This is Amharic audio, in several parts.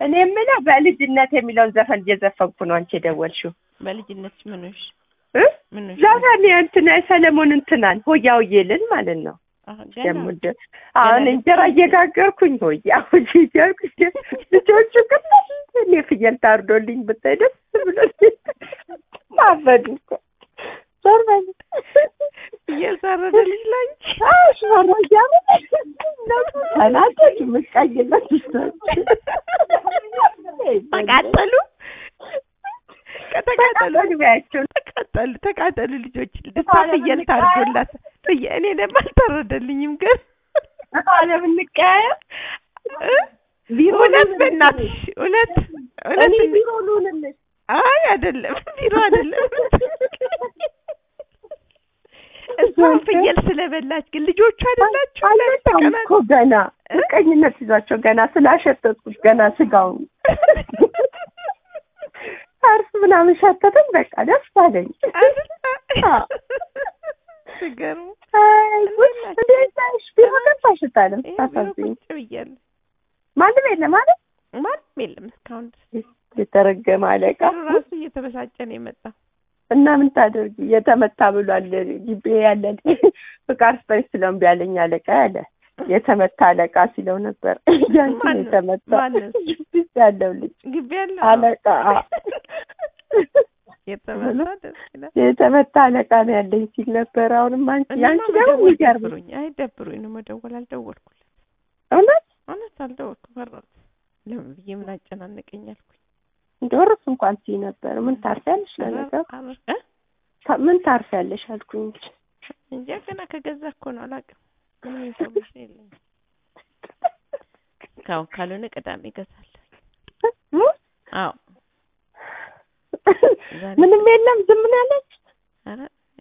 እኔ የምለው በልጅነት የሚለውን ዘፈን እየዘፈንኩ ነው አንቺ የደወልሽው በልጅነት ምኖሽ እ ምኖሽ ዘፈን እንትና የሰለሞን እንትናን ሆያ ሆዬ ልል ማለት ነው። ገና ደግሞ እንደ- አሁን እንጀራ እየጋገርኩኝ ሆያ ሆዬ እያልኩ ልጆቹ ግን እኔ ፍየል ታርዶልኝ ብታይ ደስ ብሎ አበዱ እኮ ዞር በል እየሳረደ ልጅ ላንቺ አሽ መረጃ ተናደድ ምቀኝነት ተቃጠሉ ከተቃጠሉ ተቃጠሉ ቢያቸው ተቃጠሉ ተቃጠሉ ልጆች ልሳ ፍየል ታርዶላት ፍየ እኔ ደግሞ አልታረደልኝም ግን አለምንቀያየር እ? ቢሮ እውነት ልሁንልሽ። በእናትሽ እውነት እኔ እውነት ቢሮ ልሁንልሽ አይ አይደለም ቢሮ አይደለም እሷን ፍየል ስለበላች ግን ልጆቹ አይደላችሁ አልመጣም እኮ ገና ምቀኝነት ይዟቸው ገና ስላሸተትኩት ገና ስጋውን አርስ ምናምን ሸተተኝ። በቃ ደስ አለኝ። አዎ። ትገርሙ አይ ጉድ! እንዴት ነሽ? ቢሮ ገባሽ ታለም ታሳዝኝ። ቁጭ ብያለሁ ማንም የለም ማለት ማንም የለም እስካሁን ድረስ የተረገመ አለቃ እሱ ራሱ እየተበሳጨ ነው የመጣው እና ምን ታደርጊ? የተመታ ብሏል ግቢ ያለን ፍቃድ ስጠኝ ስለው እምቢ አለኝ አለቃ ያለ የተመታ አለቃ ሲለው ነበር። ያንቺ ነው ማነው? የተመታ ማነው? ግቢ ውስጥ ያለው ልጅ ግቢ ያለው አለቃ የተመታ ደስ ይላል የተመታ አለቃ ነው ያለኝ ሲል ነበር። አሁንም አንቺ እና ያንቺ ደግሞ መደወል የሚገርም ደብሮኝ አይ ደብሮኝ ነው መደወል አልደወልኩለት እውነት እውነት አልደወልኩም ፈራሁት ለምን ብዬ ምን አጨናነቀኝ አልኩኝ ዶርስ እንኳን ሲይ ነበር። ምን ታርፊያለሽ ለነገሩ አረ- እ? ታ- ምን ታርፊያለሽ አልኩኝ እንጂ እንጃ ገና ከገዛ እኮ ነው አላውቅም ምንም ኢንፎርሜሽን የለኝም ካሁን ካልሆነ ቅዳሜ እገዛለሁ አዎ ዛሬ- ምንም የለም ዝም ነው ያለች ኧረ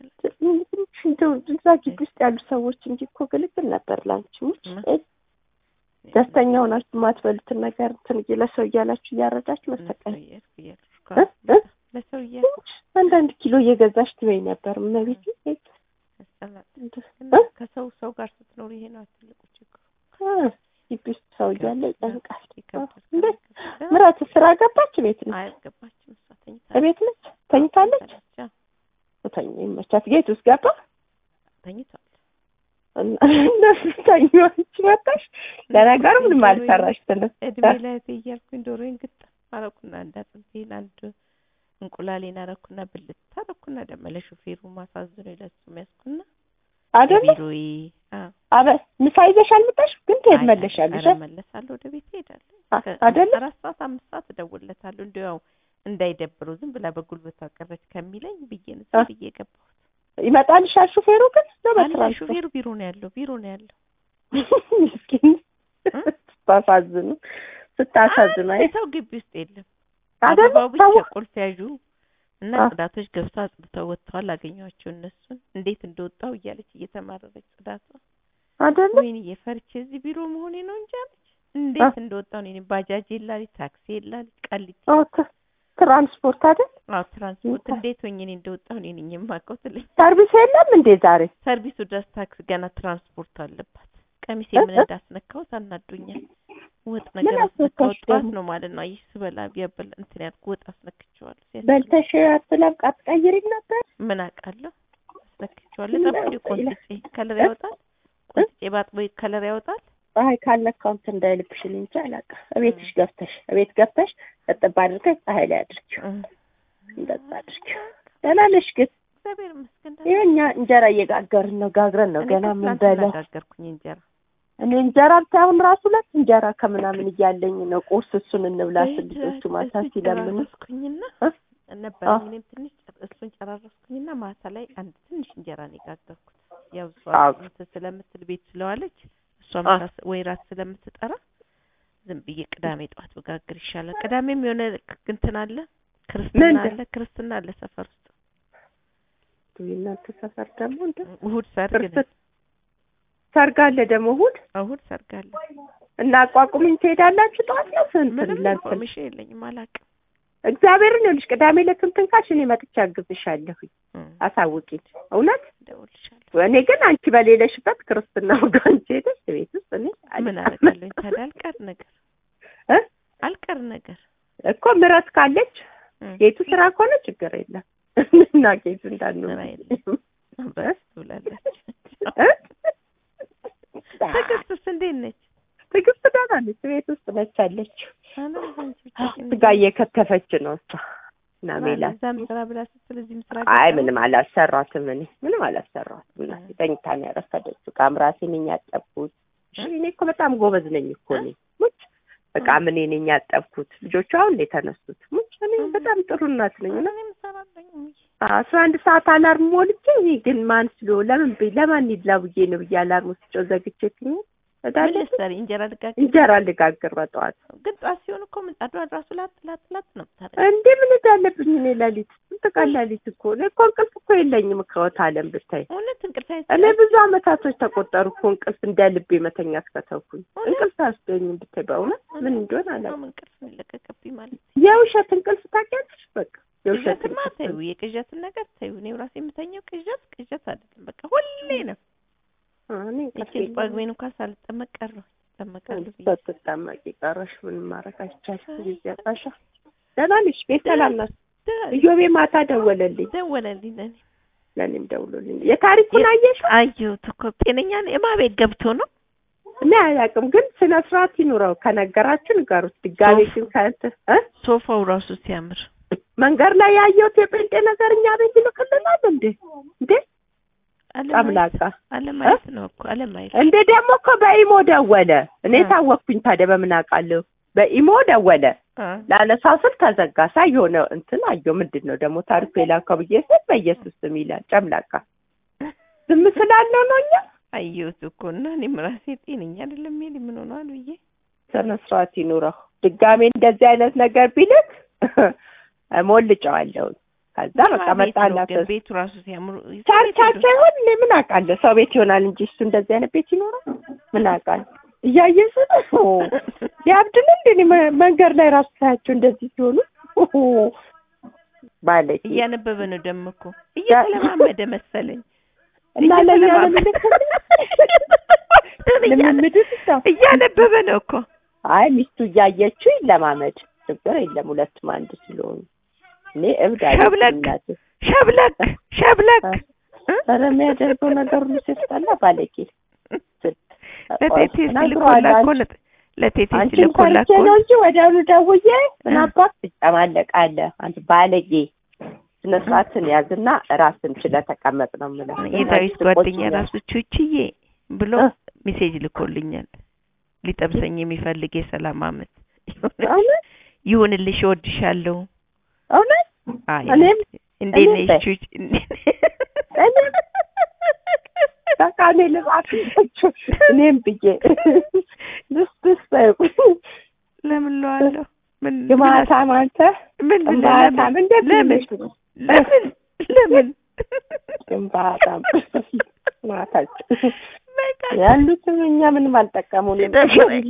እንደው እዛ ግቢ ውስጥ ያሉ ሰዎች እንጂ እኮ ግልግል ነበር ላንቺ ውጭ ማ- ደስተኛ ሆናችሁ የማትበሉትን ነገር እንትን እየ- ለሰው እያላችሁ እያረዳችሁ መሰቀል ለሰው እያልኩ እያልኩ እ? እስካሁን እ? ለሰው እያልኩ አንዳንድ ኪሎ እየገዛሽ ትበይ ነበር እመቤቴ ያስጠላል። እ? ግን ከሰው ሰው ጋር ስትኖር ይሄ ነው ትልቁ ችግሩ። እ፣ ግቢ ውስጥ ሰው እያለ ይጨንቃል ይከብዳል። እንዴት ምራት ስራ ገባች ቤት ነው አያስገባችም እሷ ተኝታ ቤት ነች ተኝታለች አዎ፣ ተኝ ይመቻት ጌት ውስጥ ገባ ተኝቷል። እና እነሱ ተኞች መጣሽ ለነገሩ ምንም አልሰራሽ ትልም እድሜ ላይ እያልኩኝ ዶሮዬን ግጥም አረኩና አንድ አጥንቴን አንድ እንቁላሌን አረኩና ብልት አረኩና ደግሞ ለሹፌሩ ማሳዝኖ ለሱ የሚያስኩና አይደለ ቢሮዬ አዎ አበ ምሳ ይዘሽ አልመጣሽ ግን ትሄድ መለሻለሽ ኧረ እመለሳለሁ ወደ ቤት እሄዳለሁ። አ- ከ- አይደለ? አራት ሰዓት አምስት ሰዓት እደውልለታለሁ እንዲያው ያው እንዳይደብረው ዝም ብላ በጉልበቷ ቀረች ከሚለኝ ብዬ ነው ዝም አ- ብዬ ገባሁ። ይመጣልሻል ሹፌሩ ግን ነው አለ በትራንስፖርት ሹፌሩ ቢሮ ነው ያለው ቢሮ ነው ያለው። ምስኪን ስታሳዝኑ ስታሳዝኑ አይ አንድ ሰው ግቢ ውስጥ የለም። አይደለ አበባው ብቻ ሰው ቁልፍ ያዡ እና አ- ጽዳቶች ገብተው አጽድተው ወጥተዋል። አገኘኋቸው እነሱን እንዴት እንደወጣው እያለች እየተማረረች ጽዳቷ አይደለ ወይኔ የፈርቼ እዚህ ቢሮ መሆኔ ነው እንጂ አለች። እንዴት እንደወጣው እኔ ባጃጅ የላል ታክሲ የላል ቀሊት ኦ፣ ት- ትራንስፖርት አይደል አዎ ትራንስፖርት ይታ- እንዴት ሆኜ እኔ እንደወጣሁ እኔ ነኝ የማውቀው ትለኝ። ሰርቪስ የለም እንዴ ዛሬ ሰርቪሱ ድረስ ታክስ ገና ትራንስፖርት አለባት። ቀሚሴ እ? ምን እ? እንዳስነካሁት አናዶኛል። ወጥ ነገር ምን አስነካው አስነካሽ ጠዋት ደግሞ? ነው ማለት ነው። ይህ ስበላ ቢያበላ እንትን ያልኩ ወጥ አስነክቼዋለሁ። ሲያስበላ በልተሽ አትለም አትቀይሪም ነበር ምን አውቃለሁ አስነክቼዋለሁ። ጠብቆ ምን ቆንጥጬ ከለር እ? ያወጣል። ቆንጥጬ ባጥቦ ከለር ያወጣል። ፀሐይ ካለካው እንትን እንዳይልብሽ እኔ እንጂ አላውቅም። እቤትሽ ገብተሽ እቤት ገብተሽ እጥብ አድርገሽ ፀሐይ ላይ አድርጊው። እም። እንደዛ አድርጊው። ደህና ነሽ ግን? እግዚአብሔር ይመስገን ደህና ይሄ እኛ እንጀራ እየጋገርን ነው፣ ጋግረን ነው እኔ ገና እኮ ምን ትናንትና በለው። ጋገርኩኝ እንጀራ እኔ እንጀራ ሳይሆን ራሱ ሁለት እንጀራ ከምናምን እያለኝ ነው። ቁርስ እሱን እንብላ ስል ልጆቹ ማታ እሱን ሲለምኑ ጨራረስኩኝና እ? ነበረኝ አዎ። እኔም ትንሽ ጨር- እሱን ጨራረስኩኝና ማታ ላይ አንድ ትንሽ እንጀራ ነው የጋገርኩት። ያው እሷ አዎ። እንትን ስለምትል ቤት ስለዋለች እሷ አዎ። ምሳ ስ- ወይ ራት ስለምትጠራ ዝም ብዬ ቅዳሜ ጠዋት በጋግር ይሻላል። ቅዳሜም የሆነ እንትን አለ ክርስትና ምንድን? አለ ክርስትና አለ ሰፈር ውስጥ እናንተ ሰፈር ደግሞ እንደ እሑድ ሰርግ ነው። ክርስት ሰርግ አለ ደግሞ እሑድ እሑድ ሰርግ አለ። እና አቋቁምኝ ትሄዳላችሁ ጠዋት ነው ስንት ምንም ለእንትን ኢንፎርሜሽን የለኝም አላውቅም። እግዚአብሔርን ይኸውልሽ ቅዳሜ ለስንትን ካልሽ እኔ መጥቼ አግዝሻለሁኝ እም፣ አሳውቂኝ እውነት እደውልልሻለሁ። እኔ ግን አንቺ በሌለሽበት ክርስትና ወደ አንቺ ሄደሽ ቤት ውስጥ እኔ ምን አልቀመጥም። አደርጋለሁ ታዲያ አልቀር ነገር እ? አልቀር ነገር እኮ ምረት ካለች እም፣ ጌቱ ስራ ከሆነ ችግር የለም እና ጌቱ እንዳንሆን ስራ የለም። በስ ብላለች። እ? ትዕግስትስ እንዴት ነች? ትዕግስት ደህና ነች። ቤት ውስጥ ነች አለችው። አና አንቺ ብቻ ግን ስጋ እየከተፈች ነው እሷ እና ሜላት እዛም ስራ ብላ ስትል እዚህም ስራ አይ ገባ? ምንም አላሰራትም። እኔ ምንም አላሰራትም። እናቴ ተኝታ ነው ያረፈደችው። ዕቃ ምራሴ ነኝ ያጠብኩት። እሺ እኔ እኮ በጣም ጎበዝ ነኝ እኮ እኔ ሙች ዕቃ ምን ነኝ ያጠብኩት። ልጆቹ አሁን ነው የተነሱት። ሙች እኔ በጣም ጥሩ እናት ነኝ እና እኔም እሰራለሁ እንጂ። አስራ አንድ ሰዓት አላርም ሞልቼ እኔ ግን ማን ስሎ ለምን ብ ለማን ይድላ ብዬ ነው ብዬ አላርም ውስጥ ዘግቼ ትኝ ምን እዳለ ልትሰሪ? እንጀራ ልጋግር? እንጀራ ልጋግር በጠዋት ግን ጠዋት ሲሆን እኮ ምጣዷን ራሱ ላጥ ላጥ ላጥ ነው የምታደርገው። እንዴ ምን እዳለብኝ እኔ ሌሊት ስንት ቀን ሌሊት እኮ እኔ እኮ እንቅልፍ እኮ የለኝም ከወት አለም ብታይ እውነት እንቅልፍ እኔ አይሰጥም? ብዙ አመታቶች ተቆጠሩ እኮ እንቅልፍ እንደ ልቤ መተኛት ከተውኩኝ እንቅልፍ አያስገኝም ብታይ በእውነት ምን እንደሆነ አላውቅም በጣም እንቅልፍ ነው የለቀቀብኝ ማለት ነው። የውሸት እንቅልፍ ታውቂያለሽ በቃ የውሸት ቅዠትማ እንቅልፍ ተይው፣ የቅዠትን ነገር ተይው። እኔ ራሴ የምተኘው ቅዠት ቅዠት አይደለም፣ በቃ ሁሌ ነው። አ፣ እኔ እንቅልፍ ይችን ጳጉሜን እንኳን ሳልጠመቅ ቀረሁ። እጠመቃለሁ ብዬ ስትጠመቂ ቀረሽ ምንም ማድረግ አይቻልም ጊዜ አጣሻ ደህና ነሽ ቤት ሰላም ናት ደ- እዮቤ ማታ ደወለልኝ ደወለልኝ ለእኔ። ለእኔም ደውሎልኝ የታሪኩን አየሽው አየሁት እኮ ጤነኛ ነው። የማ ቤት ገብቶ ነው? እኔ አላውቅም ግን ስነ ስርዓት ይኑረው ከነገራችሁ ንገሩት ድጋሜ ሶፍ- ግን ከእንት እ ሶፋው ራሱ ሲያምር መንገድ ላይ ያየሁት የጴንጤ ነገር እኛ ቤት ይልክልናል እንዴ እንዴ አለማየት ጨምላቃ አለማየት ነው እኮ አለማየት። እንደ ደግሞ እኮ በኢሞ ደወለ እኔ እ። ታወቅኩኝ ታዲያ በምን አውቃለሁ በኢሞ ደወለ አ ላነሳው ስል ተዘጋ ሳይ የሆነ እንትን አየሁ ምንድን ነው ደግሞ ታሪኩ የላከው ብዬ ስል በኢየሱስ ስም ይላል ጨምላቃ ዝም ስላለው ነው እኛ አየሁት እኮ እና እኔም ራሴ ጤነኛ አይደለም ይሄ ምን ሆኗል ብዬ ስነ ስርዓት ይኑረው ድጋሜ እንደዚህ አይነት ነገር ቢልክ ሞልጨዋለሁ ከዛ በቃ ቤት ነው መጣላት ግን ቤቱ ራሱ ሲያምሩ ቻርቻቸው ይሆን እኔ ምን አውቃለሁ ሰው ቤት ይሆናል እንጂ እሱ እንደዚህ አይነት ቤት ይኖራል ምን አውቃለሁ እያየሱ ነው ሊያብድን እንደ እኔ መ- መንገድ ላይ ራሱ ሳያቸው እንደዚህ ሲሆኑ ባለች እያነበበ ነው ደግሞ እኮ እየተለማመደ መሰለኝ እና ለእኛ እየተለማመደ ልምምድ እያነበበ ነው እኮ አይ ሚስቱ እያየችው ይለማመድ ችግር የለም ሁለቱም አንድ ስለሆኑ እኔ እብድ አለች ሸብለቅ እናቴ ሸብለክ ሸብለክ አ- ኧረ የሚያደርገው ነገር ሁሉ ሲያስጠላ ባለጌ ለቴቴ ነግሯል ሲልኮላ እኮ አንቺ ነው ለቴቴ አንቺን ሲልኮላ ፈርቼ እኮ ነው እንጂ ወዲያውኑ ደውዬ ምን አባት ትጨማለቃለህ አንተ ባለጌ ስነ ስርዓትን ያዝና ራስን ችለህ ተቀመጥ ነው የምለው የዳዊት አንቺ ጓደኛ ትቆጪኛለሽ። ራሱ ቹችዬ ብሎ እ? ሜሴጅ ልኮልኛል ሊጠብሰኝ የሚፈልግ የሰላም አመት እውነት ይሁንልሽ እወድሻለሁ እውነት አይ እኔም እንዴት እኔም ነሽ በይ። ቹች እኔም በቃ እኔ ልባችሁ እኔም ብዬ ደስ ደስ በይው ለምን ለዋለሁ ምን ግማታም አንተ ምን ግንባታም እንዴት ለምን ብለሽ ነው? ለምን ለምን ግንባታም ማታቸው በቃ ያሉትም እኛ ምንም አልጠቀሙንም። ሲደብረኝ።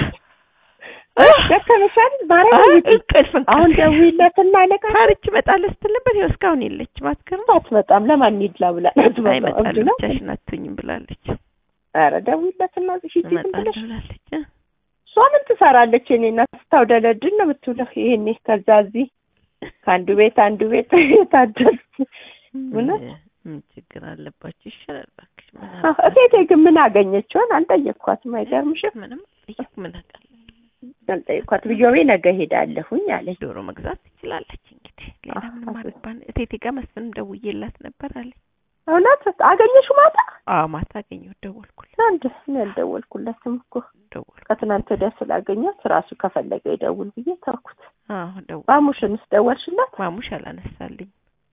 ደከመሻል አይ፣ ማርያም እንቅልፍ አሁን እንቅልፍ ደውዪለትና አለቃ ታርች እመጣለሁ ስትል ነበር ይኸው እስካሁን የለችም አትገርም አትመጣም ለማን ይድላ ብላ አትመጣም። አይመጣለሁ እብድ ነው። ብቻሽን አትሆኝም ብላለች ኧረ ደውዪለትና ሂጂ ዝም እመጣለሁ ብለሽ ብላለች እ? እሷ ምን ትሰራለች? የኔ እናት ስታውደለድን ነው የምትውለው። ይሄኔ ከዛ እዚህ ከአንዱ ቤት አንዱ ቤት የታደርኩ እውነት? ምን ችግር አለባችሁ? ይሻላል እባክሽ። ምን አዎ፣ እቴቴ ግን ምን አገኘችውን አልጠየቅኳትም። አይገርምሽም? ምንም ጠየቅ ምን አውቃለሁ። አልጠየቅኳት ብዮቤ ነገ ሄዳለሁኝ አለች። ዶሮ መግዛት ትችላለች እንግዲህ ሌላ አዎ፣ ምንም አዎ። አልባን እቴቴ ጋር መስፍንም ደውዬላት ነበር አለኝ። እውነት አገኘሽው ማታ? አዎ ማታ አገኘሁ ደወልኩላት አንድ እኔ አልደወልኩለትም እኮ ደወልኩ ከትናንት ወዲያ ስላገኘት ራሱ ከፈለገ ይደውል ብዬ ተውኩት። አዎ ደወል ማሙሽንስ ደወልሽላት? ማሙሽ አላነሳልኝ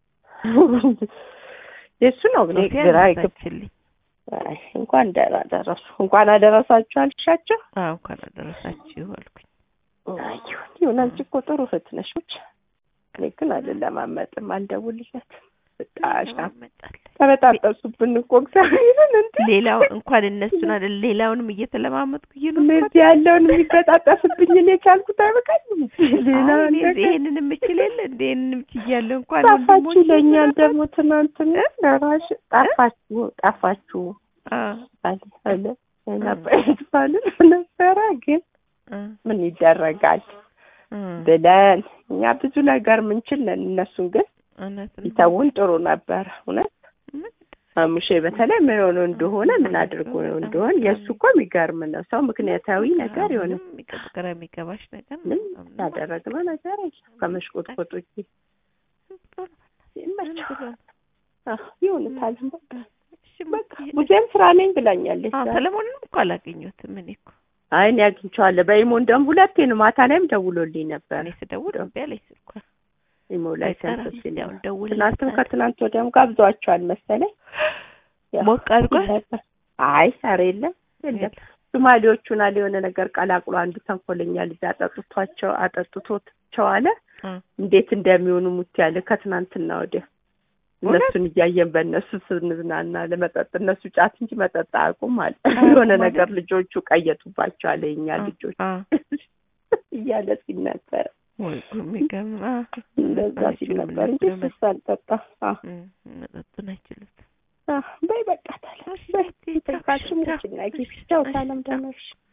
የእሱ ነው እኔ ሶፊያ ግራ ይገብ አነሳችልኝ አይ እንኳን ደህና ደረሱ እንኳን አደረሳችሁ አልሻቸው። አዎ እንኳን አደረሳችሁ አልኩኝ አይ ይሁን ይሁን፣ አንቺ እኮ ጥሩ እህት ነሽ። ብቻ እኔ ግን አልለማመጥም፣ አልደውልለትም። በጣም መጣለች ተበጣጠሱብን እኮ እግዚአብሔርን እንደ ሌላው እንኳን እነሱን አይደል ሌላውንም እየተለማመጥኩ እየኖርኩ እነዚህ ያለውን የሚበጣጠስብኝ እኔ ቻልኩት አይበቃኝም። ሌላ አሁን እኔ ነገር ይሄንን የምችል የለ እንደ ይሄንን ችያለሁ እንኳን ጠፋችሁ ወንድሞቼ ይለኛል ምናምን- ደግሞ ትናንትና ለራሽ ጠፋችሁ ጠፋችሁ አ አለ አለ ነበር ባልን ነበረ ግን አ ምን ይደረጋል እም፣ ብለን እኛ ብዙ ነገር ምንችል ነን። እነሱን ግን እውነት ነው። ቢተውን ጥሩ ነበረ። እውነት ምን አሙሼ በተለይ ምን ሆኖ እንደሆነ ምን አድርጎ ነው እንደሆነ የእሱ እኮ የሚገርም ነው። ሰው ምክንያታዊ ነገር የሆነ ምንም የሚገ- ግራ የሚገባሽ ነገር ነው። ምን ምንም ያደረግነው ነገር የለም ከመሽቆጥቆጥ ውጪ። ዝም ብሎ ነው። ዝም ይመቸው ብሎ ነው። አህ ይሁንታል። በቃ እሺ በቃ በቃ ሙዚየም ስራ ነኝ ብላኛለች። አዎ፣ ዛሬ። ሰለሞንን እኮ አላገኘሁትም። እኔ እኮ አይ እኔ አግኝቼዋለሁ። በኢሞ እንደውም ሁለቴ ነው ማታ ላይም ደውሎልኝ ነበር። እኔ ስደውል እምቢ አለኝ ስልኳ። ኢሞ ላይ አይሰራም። ሰንቶ ሲል ያው ደውል ትናንትም ከትናንት ወዲያም ጋብዟቸዋል መሰለኝ። ያው ሞቅ አድርጓል። ነበር። አይ ኧረ የለም የለም ሶማሌዎቹን አለ የሆነ ነገር ቀላቅሎ አንዱ ተንኮለኛ ልጅ አጠጥቷቸው አጠጥቶቸው አለ እ እንዴት እንደሚሆኑ ሙት ያለ ከትናንትና ወዲያ እውነት? እነሱን እያየን በእነሱ ስንዝናና ለመጠጥ እነሱ ጫት እንጂ መጠጥ አያውቁም አለ አያውቁም የሆነ ማለት? ነገር ልጆቹ ቀየጡባቸው አለ የኛ አ- ልጆች አ እያለ ሲል ነበር ወይ ጉድ የሚገርም አ እንደዛ ሲል አይችሉም ነበር እንጂ እነሱ እሱስ አልጠጣ አዎ እም፣ መጠጡን አይችሉትም። አዎ በይ በቃ ታዲያ በይ ካልሽም ውጭ እና ጊዜ ቻው ሰላም ደህና ነሽ